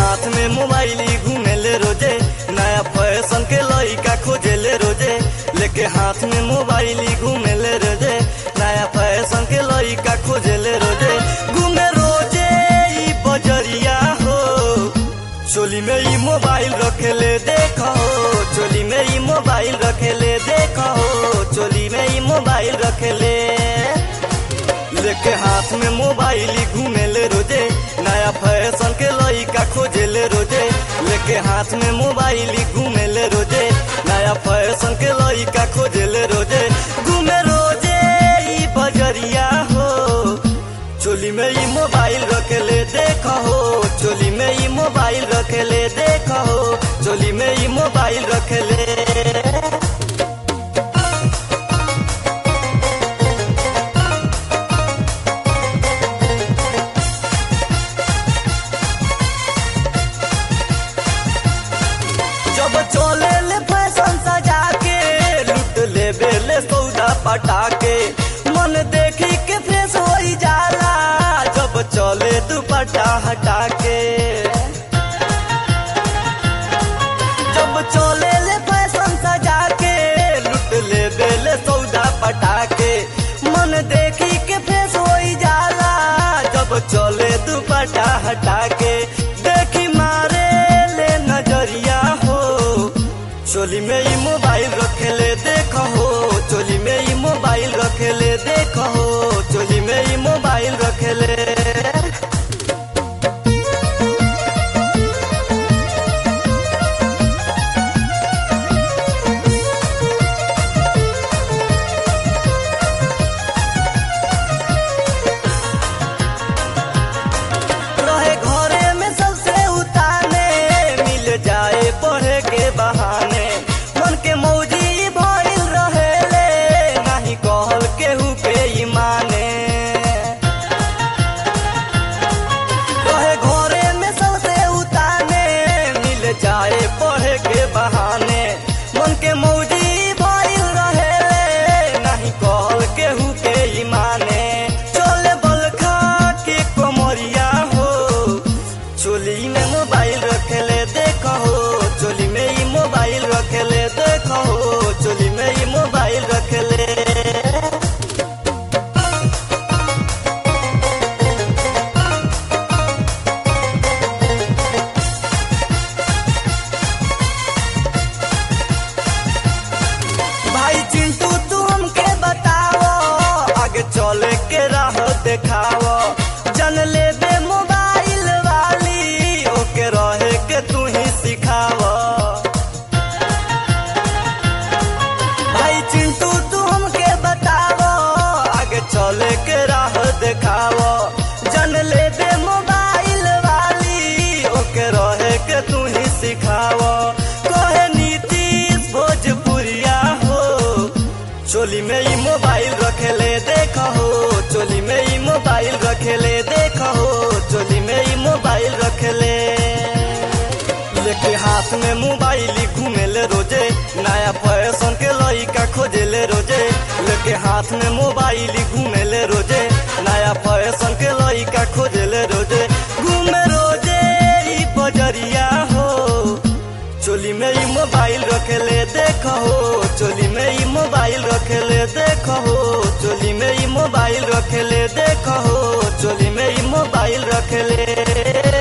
हाथ में मोबाइल घूमेले रोजे नया फैशन के लइका खोजेले रोजे लेके हाथ में मोबाइल घूमेले रोजे नया फैशन के लइका खोजेले रोजे घूमे रोजे ई बजरिया हो चोली में ई मोबाइल रखेले देखो चोली में ई मोबाइल रखेले देखो चोली में ई मोबाइल रखेले लेके हाथ में मोबाइल घूमेले रोजे नया फैशन के लइका खोजेले रोजे लेके हाथ में मोबाइल घूमेले रोजे नया फैशन के लइका खोजेले रोजे घूमे रोजे ई बजरिया हो चोली में ई मोबाइल रखेले देखो चोली में ई मोबाइल रखेले देखो चोली में ई मोबाइल रखेले जब चले ले फैशन सजा के लुट ले बेले सौदा पटा के मन देखी के फ्रेश हो जाला जब चले दुपट्टा हटा के जब चले ले फैशन सजा के लुट ले बेले सौदा पटा के मन देखी के फ्रेश हो जाला जब चले दुपट्टा हटा के देखी मारे ले नजरिया हो चोली में ई मोबाइल रखेले देखो हो चोली में ई मोबाइल रखेले देखो हो चोली में ई मोबाइल रखेले रहे घरे में सबसे उताने मिल जाए पढ़े के बहाने मन के मौजी भइल रहेले नाही कहल केहू के ई माने रहे घरे में सबसे उताने मिल जाए पढ़े के बहाने मन के मौजी भइल रहेले नाही कहल केहू के ई माने चले बलखा के कोमरिया हो चोली में मोबाइल रखेले देखो हो चोली में ई मोबाइल रखेले देखो हो चोली में ई मोबाइल रखेले भाई चिंटू तू हमके बताओ आगे चले के राह देखाओ जन ले बे मोबाइल वाली ओके रहे के तू ही सिखाओ भाई चिंटू तू हमके बताओ आगे चले के राह देखाओ जन ले बे मोबाइल वाली ओके रहे के तू ही सिखाओ कहे नीतीश भोजपुरिया हो चोली में ई मोबाइल रखेले देखो हो चोली में ई मोबाइल रखेले देखो हो चोली में ई मोबाइल रखेले लेके हाथ में मोबाइल घूमेले रोजे नया फैशन के लइका खोजेले रोजे लेके हाथ में मोबाइल घूमेले रोजे नया फैशन के लइका खोजेले रोजे घूमे रोजे ई बजरिया हो चोली में ई मोबाइल रखेले देखो हो चोली में ई मोबाइल रखेले देखो हो चोली में ई मोबाइल रखेले देखो हो चोली में ई मोबाइल रखेले